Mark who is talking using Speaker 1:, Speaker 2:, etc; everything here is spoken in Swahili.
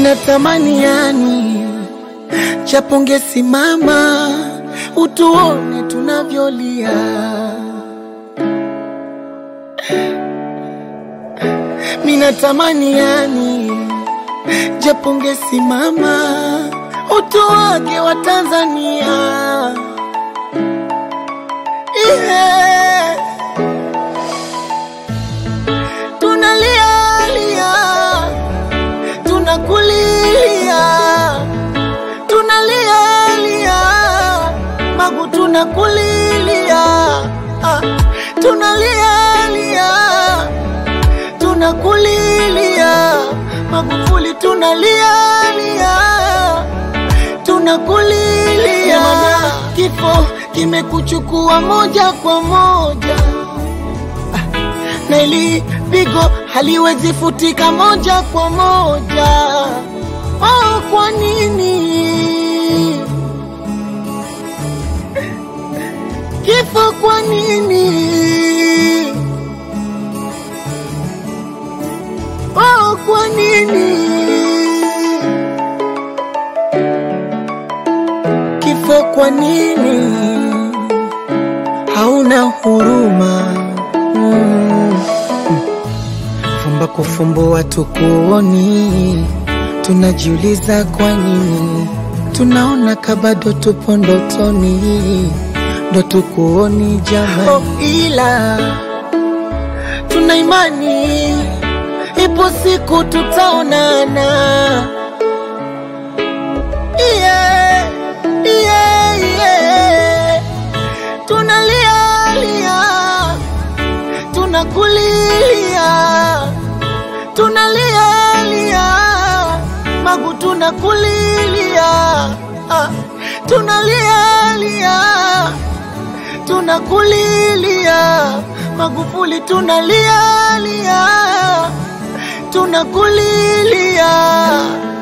Speaker 1: Minatamani yani japo ungesimama utuone tunavyolia. Minatamani yani japo ungesimama utuwage wa Tanzania. Yeah. Tunalia lia, tunakulilia, tunalia lia, Magu tunakulilia, ah, tunalia lia, tunakulilia, Magufuli tunalia lia, tunakulilia, maana kifo kimekuchukua moja kwa moja na ili pigo haliwezi futika moja kwa moja. Oh, kwa nini kifo? Kwa nini? Oh, kwa nini kifo? Kwa nini hauna huruma? Mm. Fumba kufumbua tukuoni, tunajiuliza kwa nini tunaona kabado tupo ndotoni, ndo tukuoni jamani. Oh, ila tuna imani ipo siku tutaonana. Yeah, yeah, yeah. Tunalia lia tunakulilia, tunalia lia, Magu tunakulilia, ah, tunalia lia, tunakulilia, Magufuli tunalia lia, tunakulilia